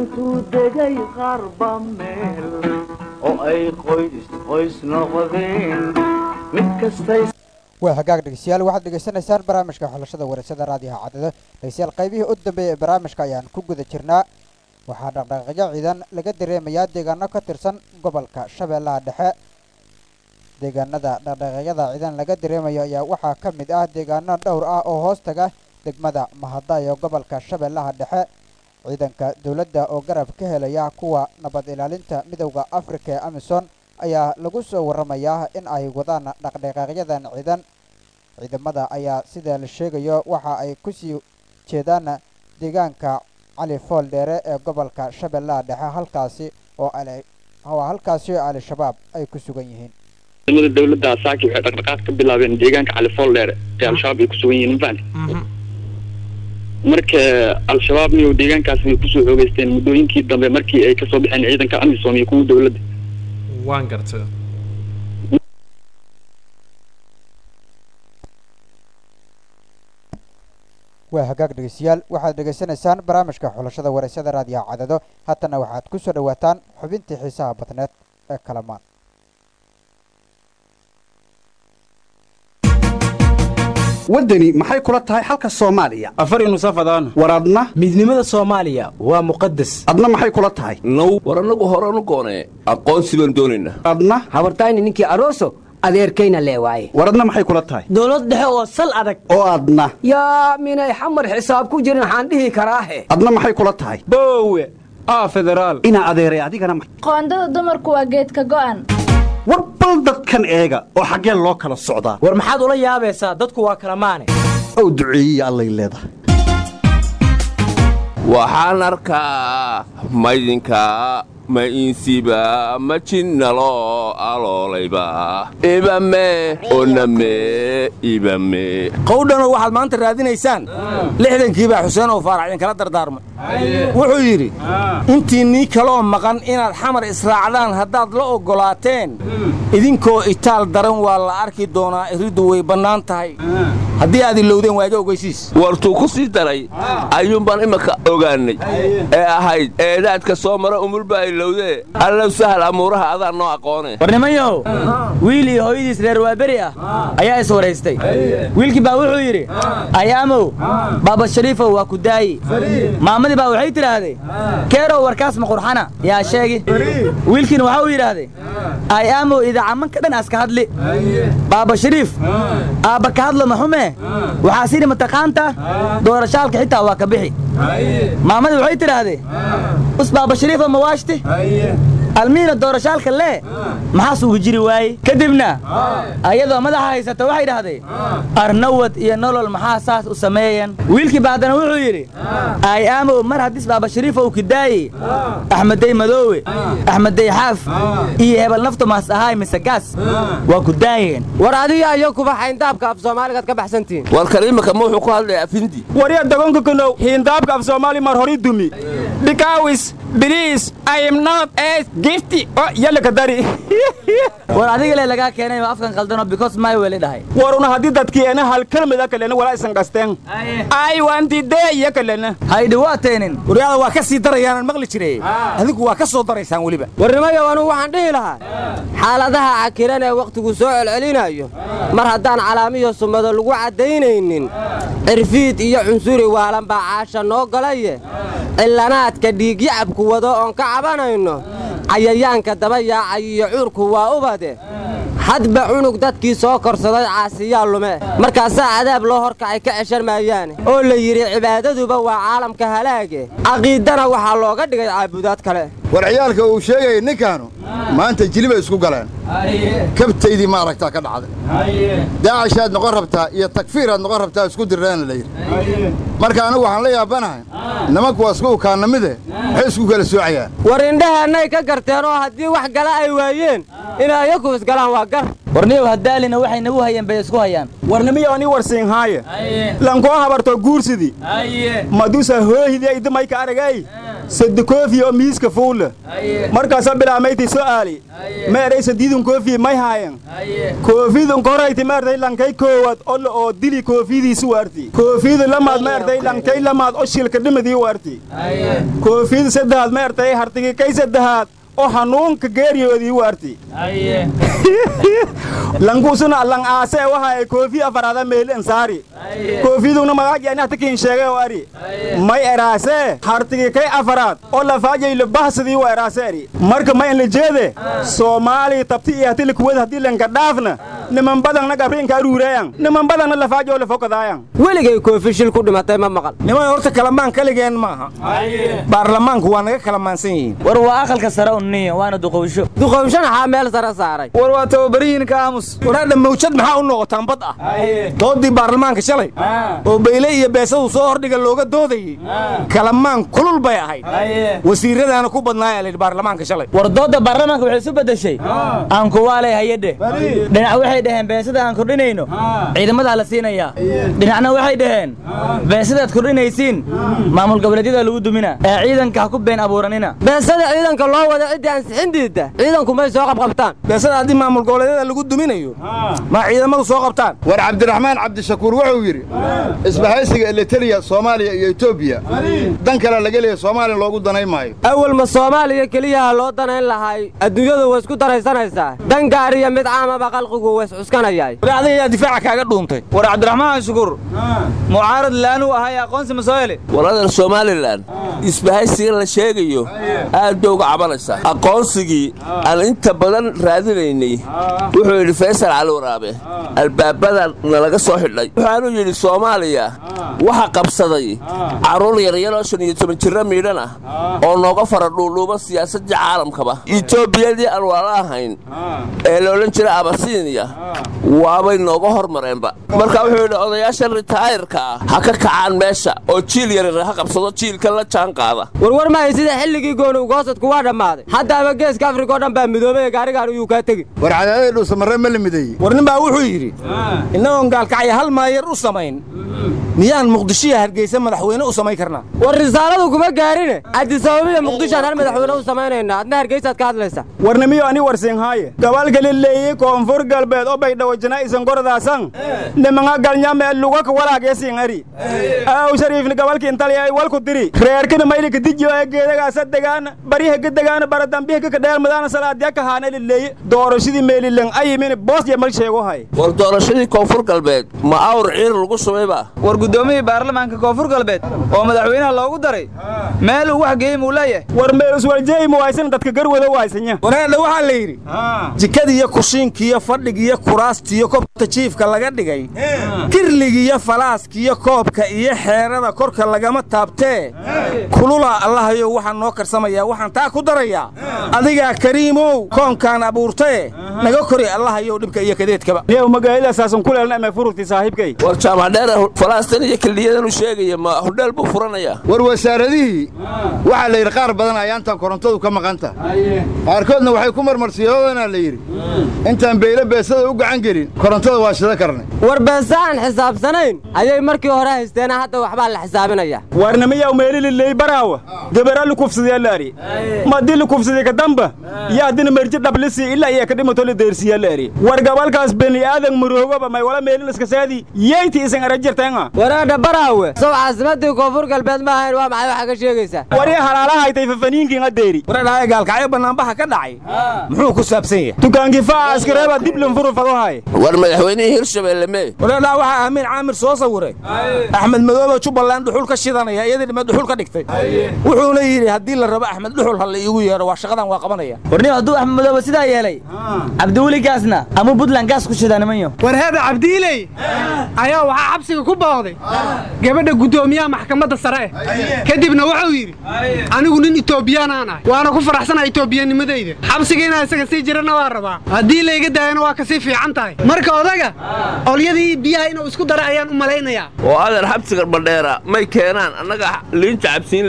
intuu degay qarba meel oo ay qoys qoys noqdeen mid kastay waa hagaag dhegeystayaal waxaad dhegeysanaysaan barnaamijka xulashada wareysada raadiyaha cadado dhegeystayaal qaybihii u dambeeyay ee barnaamijka ayaan ku guda jirnaa waxaa dhaqdhaqaaqyo ciidan laga dareemayaa deegaano ka tirsan gobolka shabeellaha dhexe deegaanada dhaqdhaqaaqyada ciidan laga dareemayo ayaa waxaa ka mid ah deegaano dhowr ah oo hoos taga degmada mahadayo gobolka shabeellaha dhexe ciidanka dowladda oo garab ka helaya kuwa nabad ilaalinta midowda afrika ee amisom ayaa lagu soo waramayaa in ay wadaan dhaqdhaqaaqyadan ciidan ciidamada ayaa sida la sheegayo waxa ay kusii jeedaan deegaanka cali fool dheere ee gobolka shabeellaha dhexe halkaasi oo oo halkaasi oo al-shabaab ay ku sugan yihiin ciidamada dowladda saaki waxay dhaqdhaqaaq ka bilaabeen deegaanka cali fool dheere ee al-shabaab ay ku sugan yihiin mafahante marka al-shabaab miyo deegaankaas way kusoo xoogeysteen muddooyinkii dambe markii ay kasoo baxeen ciidanka amisom iyo kuwa dowladda waan gartay waa hagaag dhegeystayaal waxaad dhegeysanaysaan barnaamijka xulashada wareysada raadiyaha cadado haatana waxaad ku soo dhowaataan xubintii xiisaha badneed ee kalamaan waddani maxay kula tahay xalka soomaaliya afar nusafadaan war adna midnimada soomaaliya waa muqadas adna maxay kula tahay now war annagu horanu goonee aqoonsi baan doonaynaa adna habartayni ninkii aroso adeerkayna lee waaye war adna maxay kula tahay dowlad dhexe oo sal adag oo adna yaa minay xamar xisaab ku jirin waxaan dhihi karaahe adna maxay kula tahay boowe aa federaal inaa adeeray adigana ma qoondada dumarku waa geedka go'an war bal dadkan eega oo xaggee loo kala socdaa war maxaad ula yaabaysaa dadku waa kala maane ow duceeyiya allay leedahay waxaan arkaa maydinka ma insiba ma jinnalo aloolayba ibame oname ibame qowdhanoo waxaad maanta raadinaysaan lixdankiibaa xuseen oo faarax idinkala dardaarmay wuxuu yidhi intii nii kaloo maqan inaad xamar israacdaan haddaad la oggolaateen idinkoo itaal daran waa la arki doonaa iriddu way bannaan tahay haddii aad ilowdeen waa iga ogeysiis wartuu ku sii daray ayuunbaan imanka ogaannay ee ahayd eedaadka soo mara umulbaa ilowdee allow sahal amuuraha adaa noo aqoone war nimanyahow wiil iyo hooyadiis reer waaberi ah ayaa is waraystay wiilkii baa wuxuu yidhi ayaamow baaba shariifow waa ku daayi maamadii baa waxay tidhaahday keerow warkaas ma qurxana yaa sheegi wiilkiina waxa uu yidhaahday ayaamow idaacamanka dhan aska hadli baaba shariif aabba ka hadlo maxume waxaa sidhi mataqaanta doorashaalka xitaa waa ka bixi maamadii waxay tidhaahday us baaba shariifa mawaashti almiina doorashaalka lee maxaas ugu jiri waaye kadibna ayadoo madaxa haysata waxay dhahday arnawad iyo nolol maxaa saas u sameeyan wiilkii ba haddana wuxuu yidhi ay aamow mar haddis baaba shariifa uu kidaaye axmeday madoowe axmeday xaaf iyo hebel naftumaas ahaay mise gaas waa ku daayeen war adiga iyo kuba xayndaabka af soomaaligaad ka baxsantihiin war kariimaka ma wuxuu ku hadlayaa afindi warya dagonka kanow hiindaabka af soomaali mar hori dumi bikawis biliis ayimnad es gifti o yalaka dari war adiga le lagaa keenay ma afkan qaldanoo because my weli dhahay waruna haddii dadkiena hal kelmada kalena walaa isan qasteen ay waantidee iyo kalena haydhi waa teenin waryaada waa ka sii darayaanan maqli jire adigu waa ka soo daraysaan weliba warnimayow anugu waxaan dhihi lahaa xaaladaha cakiran ee wakhtigu soo celcelinayo mar haddaan calaamiyo sumado lagu caddaynaynin cirfiid iyo cunsuri waalan baa caasha noo galaye cillanaadka dhiigyacabku wado oon ka cabanayno cayayaanka daba yaacay iyo cuurku waa ubade hadba cunug dadkii soo korsaday caasiyaa lume markaasaa cadaab loo horkacay ka ceshan maayaane oo la yidhi cibaadaduba waa caalamka halaage caqiidana waxaa looga dhigay caabudaad kale war ciyaalka uu sheegayay ninkaanu maanta jilibay isku galeen kabtaydii ma aragtaa ka dhacday daacashaad noqon rabtaa iyo takfiiraad noqon rabtaa isku dirreena la yidhi marka anigu waxaan la yaabanahay nimanku waa isku ukaannamide maxay isku kala soocayaan war indhahaannay ka garteen oo haddii wax gala ay waayeen inay ayaku isgalaan waa gar warniyow haddaalina waxay nagu hayeen bay isku hayaan warnimiyo ani warsiinhaaye lankoo habarto guursidii madusa hoohidii idimayka aragay sadde koofi oo miiska fuula markaasa bilaamayti su'aali ma eray sadiidun koofi may haayan koofidun korayti ma ertay lankay koowad olla oo dili koofidiisi waarti koofidu lamaad ma ertay lankay lamaad oo shilka dhimadii waarti koofidu saddexaad ma ertay hartigi kay saddexaad oo hanuunka geeriyoodii waarti lankuusuna lang aase waxa ay koofi afaraada meel ansaari koofiduna magaajani hatakiin sheegay oo ari may eraase hartigi kay afaraad oo lafaajay labahsadii waa eraase ari marka ma in la jeede soomaaliya tabti iyo hati likuwada haddii lanka dhaafna niman badanna gabriinka aruureeyan niman badanna lafaajoo lafokadaayan weligay koofi shil ku dhimatay ma maqal niman horta kalamaan kaligeen maaha baarlamaanku waa naga kalamaansan yihiin war waa aqalka sare unniya waana duqowsho duqowshona xaa meel sare saaray war waa tababariyiinka aamus waraadha mawjad maxaa u noqotaan bad ah doodii baarlamaanka shalay oo bayle iyo beesadu soo hordhiga looga doodayey kalamaan kulul bay ahayd wasiiradaana ku badnaaya layidhi baarlamaanka shalay war doodda baarlamaanka waxay isu beddeshay aan kuwaalay hayadhe dhinac waxay dhaheen beesada aan kordhinayno ciidamadaa la siinayaa dhinacna waxay dhaheen beesadaad kordhinaysiin maamul goboleedyada lagu dumina ee ciidanka ha ku been abuuranina beesada ciidanka loo wada ciddii ansixin diidda ciidanku may soo qabqabtaan beesada haddii maamul goboleedyada lagu duminayo ma ciidamadu soo qabtaan war cabdiraxmaan cabdishakuur wuxuu yidhi isbahaysiga elitariya soomaaliya iyo etoobiya dan kale laga leeya soomaaliya loogu danay maayo awal ma soomaaliya keliyaha loo danayn lahay adduunyadu way isku daraysanaysaa dan gaar iyo mid caamaba qalqigu way iscuskanayaay adiga yaa difaaca kaaga dhuuntay war cabdiraxmaan shukuur mucaarad laanuu ahay aqoonsi ma soo hele waladan somalilan isbahaysiga la sheegayo aad bay uga cabanaysaa aqoonsigii aan inta badan raadinaynay wuxuu yidhi faysal cali waraabe albaabada nalaga soo xidhay waxaanuu yidhi soomaaliya waxa qabsaday carruur yaryaroo shan iyo toban jirro miidhan ah oo nooga fara dhuudhuuba siyaasaddii caalamkaba etoobiyadii aan wala ahayn ee la odhan jiray abasiiniya waabay nooga hormareenba marka wuxuu yidhi odayaasha ritaayirka ah ha ka kacaan meesha oo jiil yaryar ha qabsado jiilka la jaan qaada warwar mahay sida xilligii gooni ugoosadku waa dhammaaday haddaaba geeska afrika oo dhan baa midoobay ee gaarigaan uyuu kaa tegi war cadaadada dhuusamarre ma la mideeyey war nin baa wuxuu yidhi innagoon gaalkacya hal maayar u samayn miyaan muqdishiya hargeysa madaxweyne u samayn karnaa war risaaladu kuma gaarine cabdisababiya muqdishoaan hal madaxweyne u samaynaynaa adna hargeysaad ka hadlaysa warnimiyo ani warsinhaaye gabalka lileeyey koonfur galbeed oo baydhawo janaa'isan gorodaasan nimanga galnyame lugaka walaageesin ari aw shariifni gabalki intaliya ay walku diri reerkina maylika dijiyo ee geedagaasa degaana bariha ka degaana baradambiha ka kadheer madaana salaadiya ka haana lileeye doorashadii meelilen ayimini boos iyo mal sheego hay war doorashadii koonfur galbeed ma awr ciir lagu sumayba war guddoomiyii baarlamaanka koonfur galbeed oo madaxweynaha loogu daray meel uu wax geeyey muu leeyahay war meeluswaljeey muwaysan dadka garwada waysanya waraadha waxaa la yidhi jikadiiyo kushiinkiiyo fadhigiiyo kuraastiiyo kobta jiifka laga dhigay kirligiiyo falaaskiiyo koobka iyo xeerada korka lagama taabtee kulula allahayow waxaan noo karsamayaa waxaan taa ku darayaa adigaa kariimow koonkaan abuurtae naga kori allahayow dhibka iyo kadeedkaba niyow magaaladaasaasan ku leelna ama fururtii saaxiibkay war jaamacdheer falaastan iyo kildhiyadan sheegaya ma hudheel buu furanayaa war wasaaradihii waxaa la yidhi qaar badan ayaantan korontadu ka maqan tahay qaarkoodna waxay ku marmarsiyoodana la yidhi intaan beyle beesada u gacan gelin korontada waa shida karnay war beesa aan xisaabsanayn ayay markii hore haysteena hadda waxbaa la xisaabinaya warnimiyaw meelililey baraawa gabara lukufsadyaa laari madii lukufsaday ka damba yaa dina merji dhablisi ilaa iyo ka dhimato la deersiyaa laari war gabalkaas beni aadan maroogoba may wala meelinaskasaadi yeyti isan arajirteenga waraadha baraawe sow caasimadii koonfur galbeed ma ahayn waa maxay waxaa ka sheegaysaa wari halaalahaaytay fafaniinkiin adeeri waradhaaya gaalkacyo bannaanbaha ka dhacay muxuu ku saabsan yahay dukaankii faa askareeba diblan furufadahay war madaxweynihii hirshabelle mee waradhaa waxaa amiin caamir soo sawiray axmed madoobe jubbaland dhuxul ka shidanaya iyadii dhime dhuxul ka dhigtay wuxuuna yidhi haddii la rabo axmed dhuxul ha la iigu yeedho waa shaqadan waa qabanaya warniyo hadduu axmed madoobe sidaa yeelay cabdiweli gaasna ama buntland gaas ku shidaa nimanyo war heeda cabdiiley ayaa waxaa xabsiga ku booqday gabadha guddoomiyaha maxkamadda sare eh kadibna wuxuu yidhi anigu nin itoobiyaan aan ahay waana ku faraxsanaa itoobiyanimadayda xabsiga inaa isaga sii jirana waa rabaa haddii layga daayana waa kasii fiican tahay marka odaga olyadii biyaha inuu isku dara ayaan u malaynayaa oo adeer xabsiga bandheera may keenaan annaga liinta cabsiin layne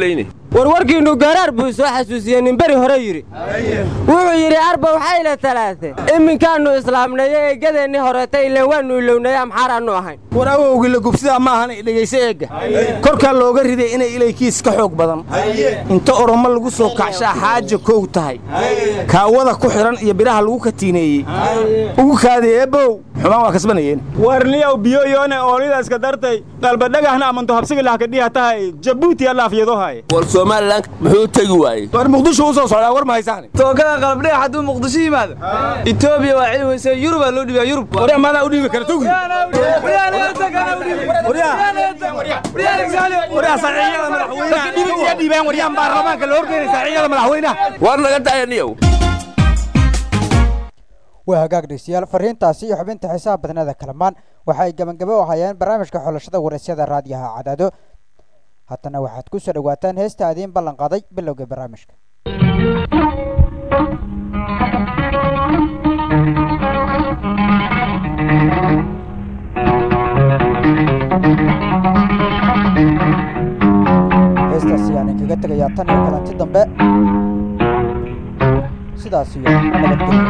warwarkiinnu garaar buu soo xasuusiyey nin beri hore yidhi wuxuu yidhi arba waxayna talaate iminkaannu islaamnayo eeggadeennii horeeta ileen waannu ilownay amxaaraannu ahayn war awowgii la gubsidaa ma ahan dhegayso eegga korkaa looga riday inay ilaykiis ka xoog badan inta oromo lagu soo kacshaa xaaja kow tahay kaawada ku xidhan iyo biraha lagu katiineeyey ugu kaadi eebbow xumaan waa kasbanayeen warniyaw biyo yoone oonidaska dartay qalbadhagahna amanto habsiga lahkadhiha tahay jabuuti alaafyadohay war somalilan muxuu tegi waayey war muqdisho u soo socdaa war ma haysaan tookada qalabdhiga hadduu muqdisho yimaado etoobiya waa cili weyse yurubaa loo dhibiyaa yurub warya maadaa u dhiibi kara tugi war naga dayaniyow waa hagaag dhegeystayaal fariintaasi iyo xubinta xiisaha badnada kalamaan waxa ay gabangabo u hayeen barnaamijka xulashada waraysyada raadiyaha cadaado haddana waxaad ku soo dhowaataan heesta adiin ballan qaaday bilowga barnaamijka heestaasi ayaan kaga tegayaa tan iyo kalanti dambe sidaas iyo nabadgelyo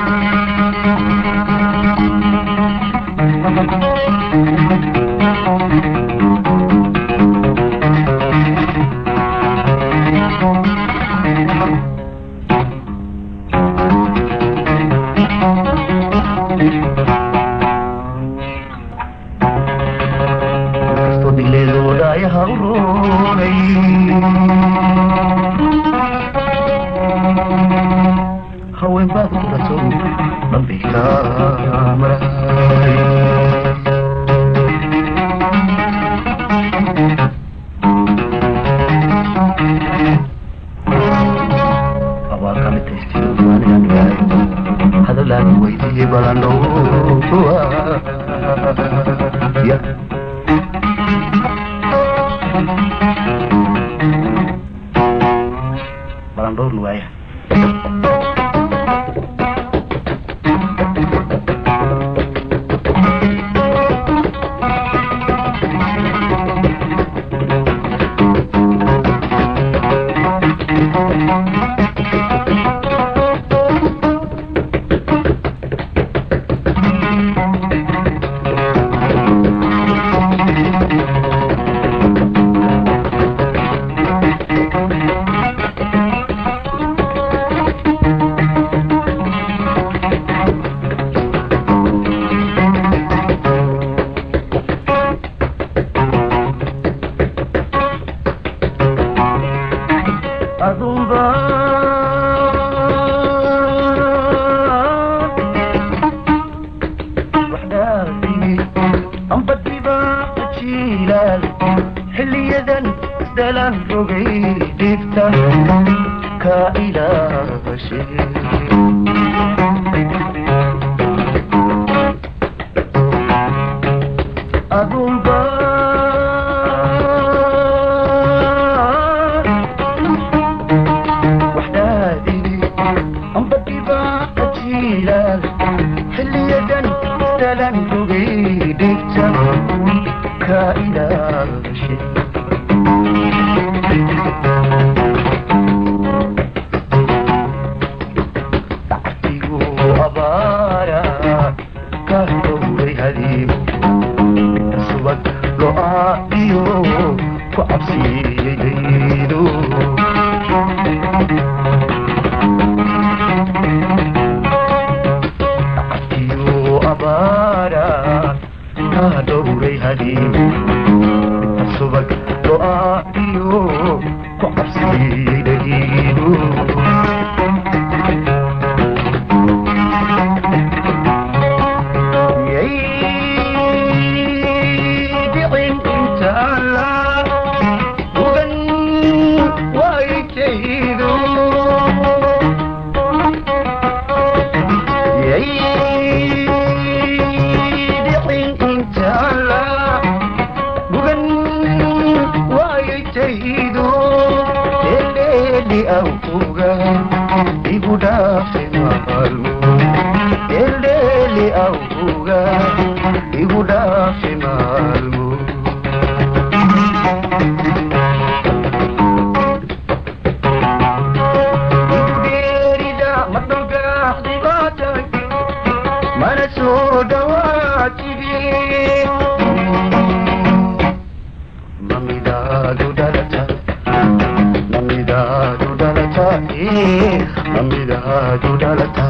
mamidaadu dhalata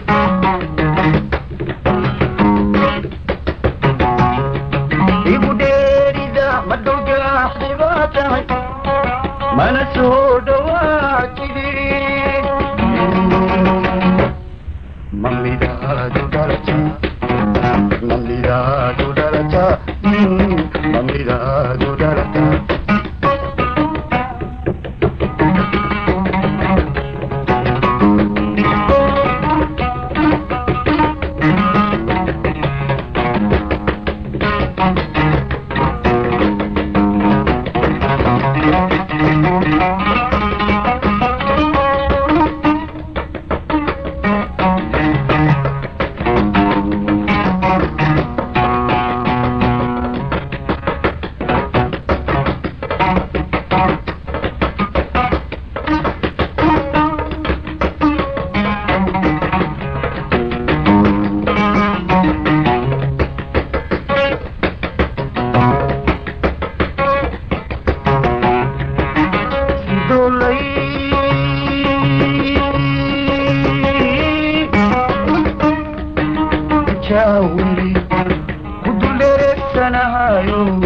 igu dheerida madhowgaaxibaa tahay mana soo dhawaajidi mamidaadu dhalata mamidaadu dhalata mamidaadu dhalata jawli kuduleegsanahayo